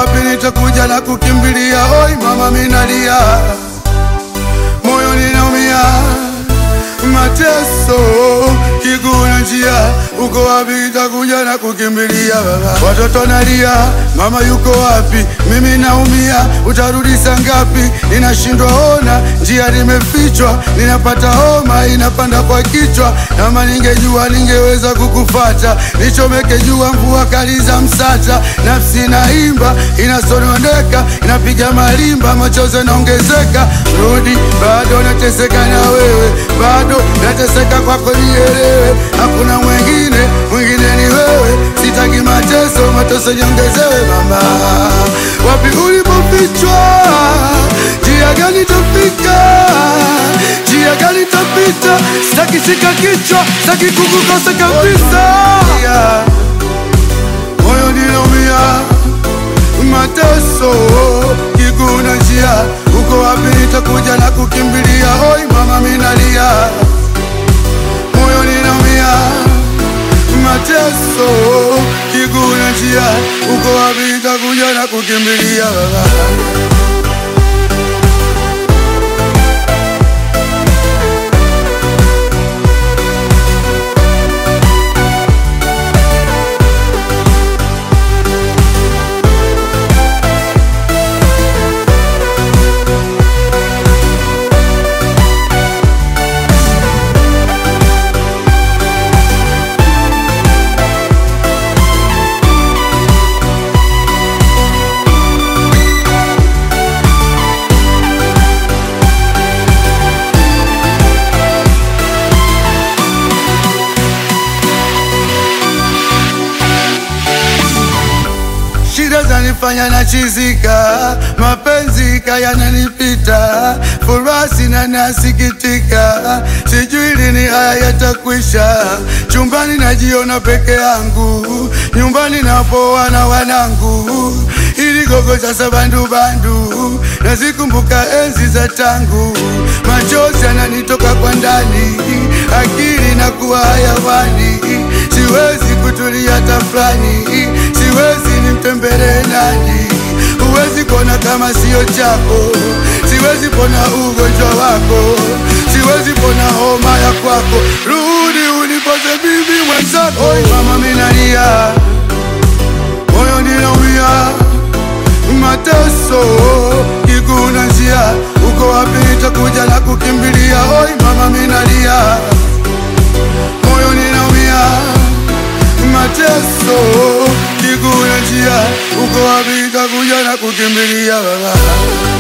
wapi nitakuja na kukimbilia? Oi mama, minalia moyo ninaumia, mateso kiguu na njia, uko wapi nitakuja na kukimbilia? Baba watoto nalia, mama yuko wapi? Mimi naumia, utarudi saa ngapi? Ninashindwa ona, njia nimefichwa, ninapata homa inapanda kwa kichwa. Kama ningejua ningeweza kukufata, nichomeke jua mvua kali za msata. Nafsi inaimba inasononeka, inapiga malimba, machozi yanaongezeka. Rudi, bado nateseka na wewe, bado nateseka kwako, nielewe. Hakuna mwingine, mwingine ni wewe. Sitaki mateso, mateso niongezewe. Mama, wapi ulipofichwa? Njia gani tafika? Njia gani tapita? Sitaki shika kichwa, sitaki kukukosa kabisa. Moyo ninaumia, mateso kiguu na njia, uko wapi? Nitakuja na kukimbilia. Oi mama, minalia, moyo ninaumia, mateso kiguu na njia, uko wapi? Nitakuja na kukimbilia baba. Shida zanifanya nachizika, mapenzi kayananipita, furaha sina nasikitika, sijui lini haya yatakwisha. Chumbani najiona peke yangu, nyumbani napoa na wanangu, ili gogo sasa bandu bandu, nazikumbuka enzi za tangu, machozi yananitoka kwa ndani, akili na kuwa hayawani, siwezi kutulia tafrani, siwezi nimtembelee nani? Huwezi kuona kama sio chako, siwezi pona ugonjwa wako, siwezi pona homa ya kwako. Rudi unipoze bibi mwenzako. Oi mama, minalia, moyo ninaumia, mateso kiguu na njia, uko wapi? Nitakuja na kukimbilia. Oi mama, minalia, moyo ninaumia mateso kiguu na njia, uko wapi? Nitakuja na kukimbilia baba.